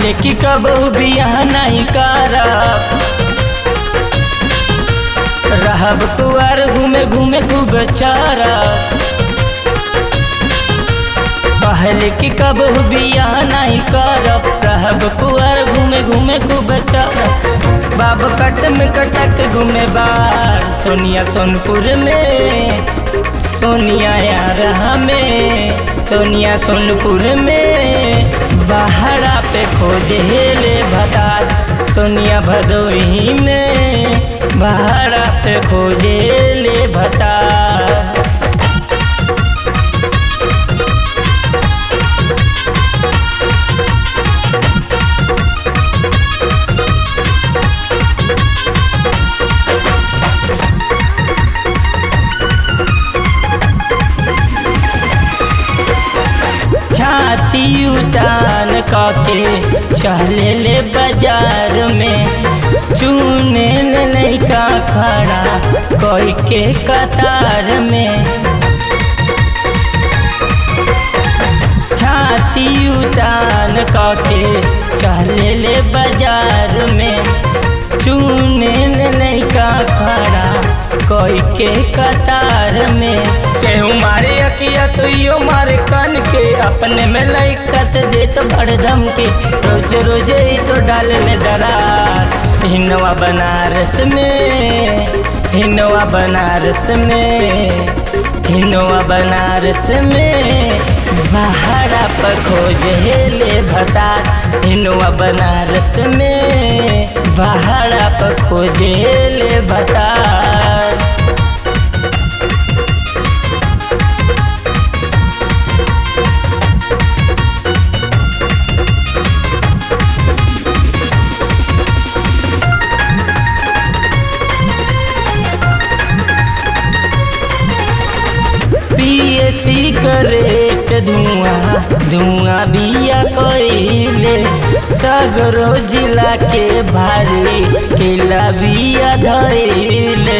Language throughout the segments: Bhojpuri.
कहले कि कबहू बियाह नहीं करब रहब कुआर घूमे घूमे खूब चारब कहले कि कबहू बियाह नहीं करब रहब कुआर घूमे घूमे खूब चारब बाब कट में कटक घूमे बार सोनिया सोनपुर में सोनिया यार हमें सोनिया सोनपुर में बहरा पे खोजे ले भतार सोनिया भदोही में बहरा पे खोजे ले भतार छाती उतान काके चले ले बाजार में चूने ले लैका खड़ा कोई के कतार में छाती उतान काके चले ले बाजार में चूने ले लैका खड़ा कोई के कतार में केहू मारे अकिया तो यो मारे कान के अपने में लैका से देत भड़दम के रोज रोज ही तो डाल में दरार हिनवा बनारस में हिनवा बनारस में हिनवा बनारस में बहरा पर खोज ले भतार हिनवा बनारस में बहरा पर खोज ले भतार पिए सिगरेट धुआं धुआं बिया कइले सगरो जिला के भारी किला बिया धइले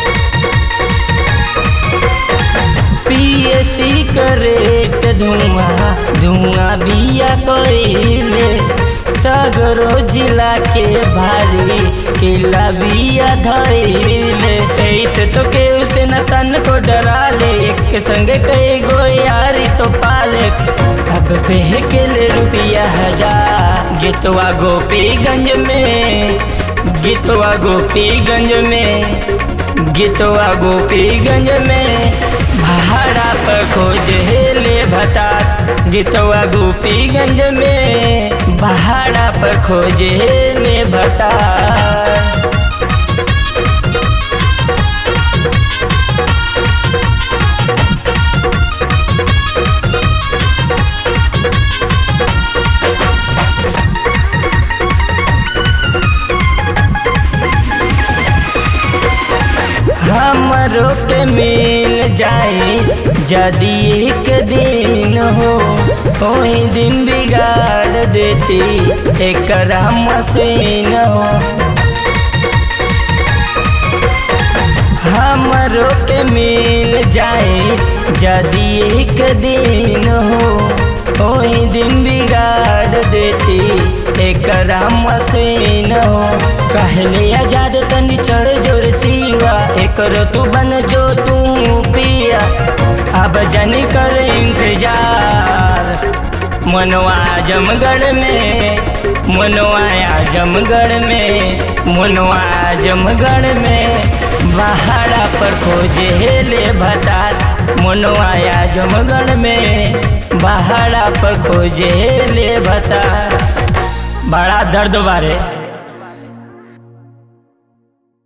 पिए सिगरेट धुआं धुआं बिया कइले सगरो जिला के भारी किला बिया धइले ऐसे तो के उसे न तन को डरा ले एक संग कई गो यारी तो पाले अब बेह के ले रुपया हजार गीतवा गोपीगंज में गीतवा गोपीगंज में गीतवा गोपीगंज में भाड़ा पर खोज ले भता गीतवा गोपीगंज में भाड़ा पर खोज ले भता हमरो के मिल जाए यदि एक दिन हो कोई दिन बिगाड़ देती एक मशीन हो हमरो के मिल जाए यदि एक दिन हो कोई दिन बिगाड़ देती एक मशीन हो कहले आजाद तनी चढ़ जोर सीवा एक तू बन जो तू पिया अब जनी कर इंतजार मनवा आजमगढ़ में मनवा आजमगढ़ में मनवा आजमगढ़ में बहारा पर खोजे ले भतार मनवा आजमगढ़ में बहारा पर खोजे ले भतार बड़ा दर्द बारे